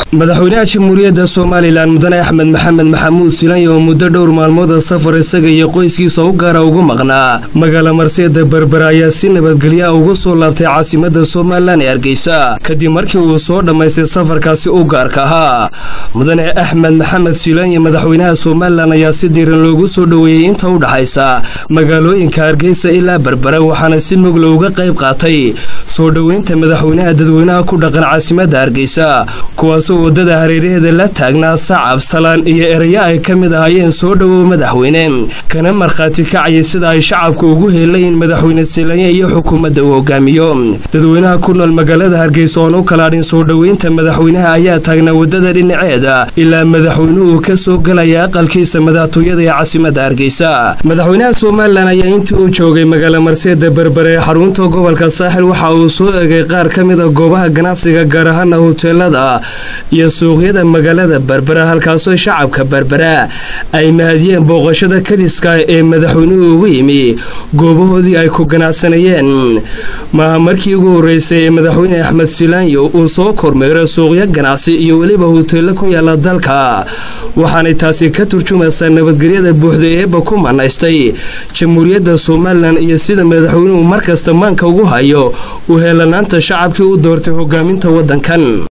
madaxweynaha jamhuuriyadda somalilan mudane axmed maxamed maxamuud silanyo oo muddo dhowr maalmooda safar isaga iyo qoyskiisa u gaara ugu maqnaa magaala marseeda berbera ayaa si nabadgelya ugu soo laabtay caasimada somalilan ee hargeysa kadib markii uu soo dhammaystay safarkaasi u gaarka ahaa mudane axmed maxamed silanyo madaxweynaha somalilan ayaa si diiran loogu soo dhoweeyey inta u dhaxaysa magaalooyinka hargeysa ilaa berbera waxaana si mugla uga qayb qaatay soo dhoweynta madaxweynaha dadweynaha ku dhaqan caasimada hargeysa kuwaasoo wadada hareeraheeda la taagnaa sacab salaan iyo erayo ay ka mid ahaayeen soo dhowow madaxweyne kana markhaati kacayay sida ay shacabka ugu heelayin madaxweyne silanye iyo xukuumadda uu hogaamiyo dadweynaha ku nool magaalada hargeysa oon u kalaadhin soo dhoweynta madaxweynaha ayaa taagnaa wadada dhinaceeda ilaa madaxweynuhu ka soo galaya aqalkiisa madaxtooyada ee caasimada hargeysa madaxweynaha somalilan ayaa intii uu joogay magaala marseeda berbere ee xarunta gobolka saaxil waxa uu soo egay qaar ka mid a goobaha ganacsiga gaar ahaana hoteelada iyo suuqyada magaalada berbera halkaasoo shacabka berbera ay mahadiyeen booqashada kadiska ee madaxweynuhu ugu yimi goobahoodii ay ku ganacsanayeen maaha markii ugu horreysay ee madaxweyne axmed silaanyo uu soo kormeero suuqyo ganacsi iyo weliba hoteello ku yaala dalka waxaanay taasi ka turjumaysaa nabadgelyada buuxda eeba ku manaystay jamhuuriyadda somalilan iyo sida madaxweynuhu markasta maanka ugu hayo u heelanaanta shacabkii u doortay hogaaminta waddankan